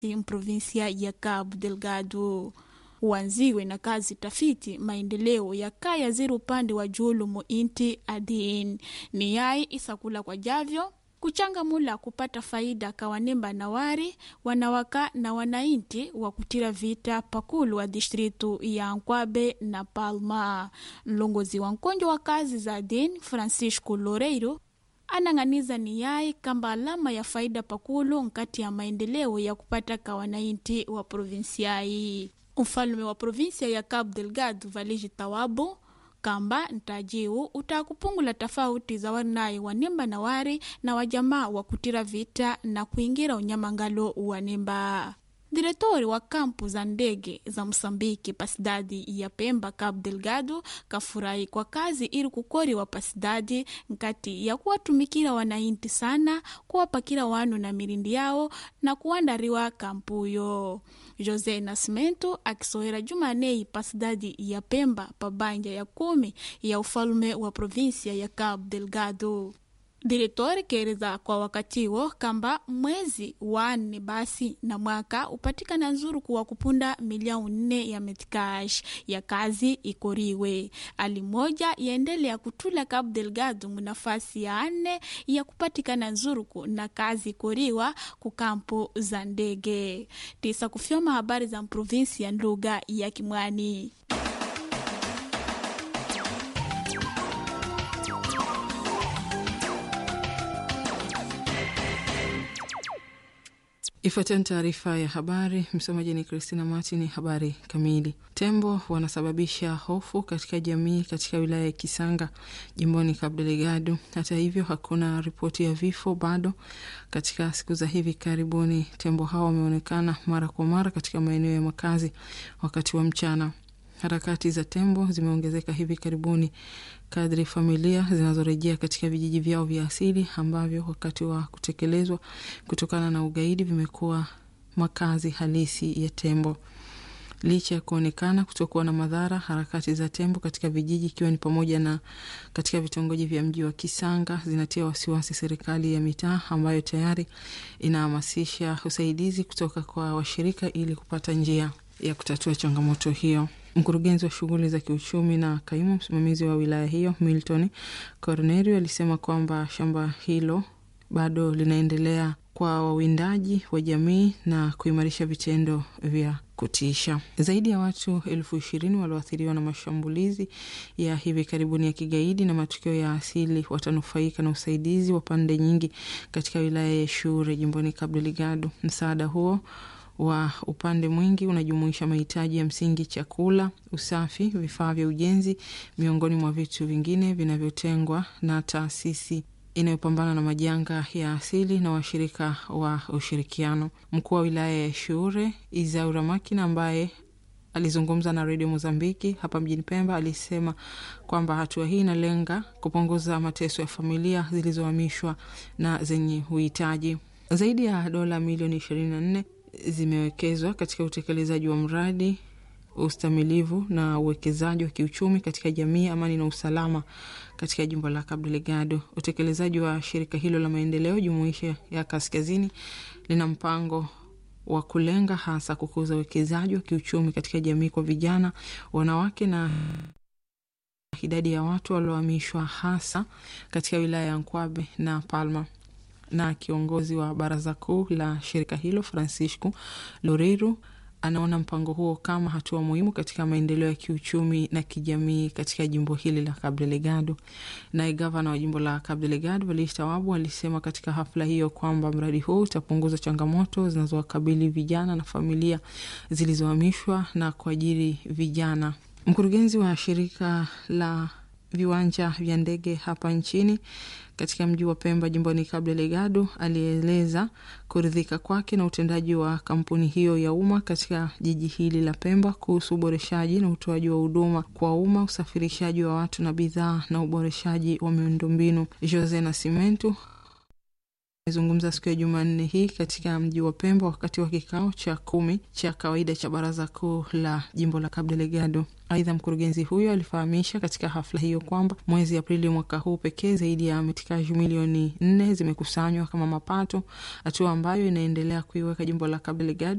provinsia ya Cabo Delgado uanziwe na kazi tafiti maendeleo ya kaya ziri upande wa julu mu inti adin ni yai isakula kwa javyo kuchangamula kupata faida kawanemba na wari wanawaka na wanainti wa kutira vita pakulu wa distritu ya Nkwabe na Palma. Mlongozi wa nkonjo wa kazi za din Francisco Loureiro anang'aniza ni yai kamba alama ya faida pakulu nkati ya maendeleo ya kupata kawanainti wa provinsiai. Mfalme wa provinsia ya Cabo Delgado Valigi Tawabo kamba ntajiu utakupungula tofauti za wanaye wanemba na wari na wajamaa wa kutira vita na kuingira unyamangalo wanemba diretori wa kampu za ndege za Msambiki pasidadi ya Pemba Cabo Delgado kafurahi kwa kazi ili kukoriwa pasidadi nkati ya kuwatumikira wanainti sana kuwapakira wanu na mirindi yao na kuandariwa kampuyo. Jose Nascimento akisoera Jumanei pasidadi ya Pemba pabanja ya kumi ya ufalume wa provinsia ya Cabo Delgado. Diretori kereza kwa wakatiwo kamba mwezi wa nne basi na mwaka upatikana nzuru kuwa kupunda milioni nne ya metikash ya kazi ikoriwe. Ali moja yaendelea kutula Cabo Delgado munafasi ya nne ya kupatikana nzuruku na kazi ikoriwa kukampo za ndege. Tisa kufyoma habari za mprovinsi ya lugha ya Kimwani. Ifuatayo ni taarifa ya habari. Msomaji ni Christina Martin. Habari kamili. Tembo wanasababisha hofu katika jamii katika wilaya ya Kisanga jimboni Cabo Delgado. Hata hivyo, hakuna ripoti ya vifo bado. Katika siku za hivi karibuni, tembo hao wameonekana mara kwa mara katika maeneo ya makazi wakati wa mchana. Harakati za tembo zimeongezeka hivi karibuni kadri familia zinazorejea katika vijiji vyao vya asili ambavyo wakati wa kutekelezwa kutokana na ugaidi vimekuwa makazi halisi ya tembo. Licha ya kuonekana kutokuwa na madhara, harakati za tembo katika vijiji ikiwa ni pamoja na katika vitongoji vya mji wa Kisanga zinatia wasiwasi serikali ya mitaa ambayo tayari inahamasisha usaidizi kutoka kwa washirika ili kupata njia ya kutatua changamoto hiyo. Mkurugenzi wa shughuli za kiuchumi na kaimu msimamizi wa wilaya hiyo Milton Cornelio alisema kwamba shamba hilo bado linaendelea kwa wawindaji wa jamii na kuimarisha vitendo vya kutisha. Zaidi ya watu elfu ishirini walioathiriwa na mashambulizi ya hivi karibuni ya kigaidi na matukio ya asili watanufaika na usaidizi wa pande nyingi katika wilaya ya Shure jimboni Cabo Delgado. Msaada huo wa upande mwingi unajumuisha mahitaji ya msingi, chakula, usafi, vifaa vya ujenzi, miongoni mwa vitu vingine vinavyotengwa na taasisi inayopambana na majanga ya asili na washirika wa ushirikiano. Mkuu wa wilaya ya Shure Izaura Makina ambaye alizungumza na redio Mozambiki hapa mjini Pemba alisema kwamba hatua hii inalenga kupunguza mateso ya familia zilizohamishwa na zenye uhitaji. Zaidi ya dola milioni ishirini na nne zimewekezwa katika utekelezaji wa mradi ustamilivu na uwekezaji wa kiuchumi katika jamii, amani na usalama katika jimbo la Cabo Delgado. Utekelezaji wa shirika hilo la maendeleo jumuishi ya kaskazini lina mpango wa kulenga hasa kukuza uwekezaji wa kiuchumi katika jamii kwa vijana, wanawake na idadi ya watu waliohamishwa hasa katika wilaya ya Nkwabe na Palma na kiongozi wa baraza kuu la shirika hilo Francisco Loureiro anaona mpango huo kama hatua muhimu katika maendeleo ya kiuchumi na kijamii katika jimbo hili la Cabo Delgado. Naye gavana wa jimbo la Cabo Delgado Valigi Tawabu alisema katika hafla hiyo kwamba mradi huo utapunguza changamoto zinazowakabili vijana na familia zilizohamishwa na kuajiri vijana. Mkurugenzi wa shirika la viwanja vya ndege hapa nchini katika mji wa Pemba jimboni Cabo Delgado alieleza kuridhika kwake na utendaji wa kampuni hiyo ya umma katika jiji hili la Pemba kuhusu uboreshaji na utoaji wa huduma kwa umma, usafirishaji wa watu na bidhaa na uboreshaji wa miundombinu. Jose Nascimento amezungumza siku ya Jumanne hii katika mji wa Pemba wakati wa kikao cha kumi cha kawaida cha baraza kuu la jimbo la Cabo Delgado. Aidha, mkurugenzi huyo alifahamisha katika hafla hiyo kwamba mwezi Aprili mwaka huu pekee zaidi ya metikaji milioni nne zimekusanywa kama mapato, hatua ambayo inaendelea kuiweka jimbo la Cabo Delgado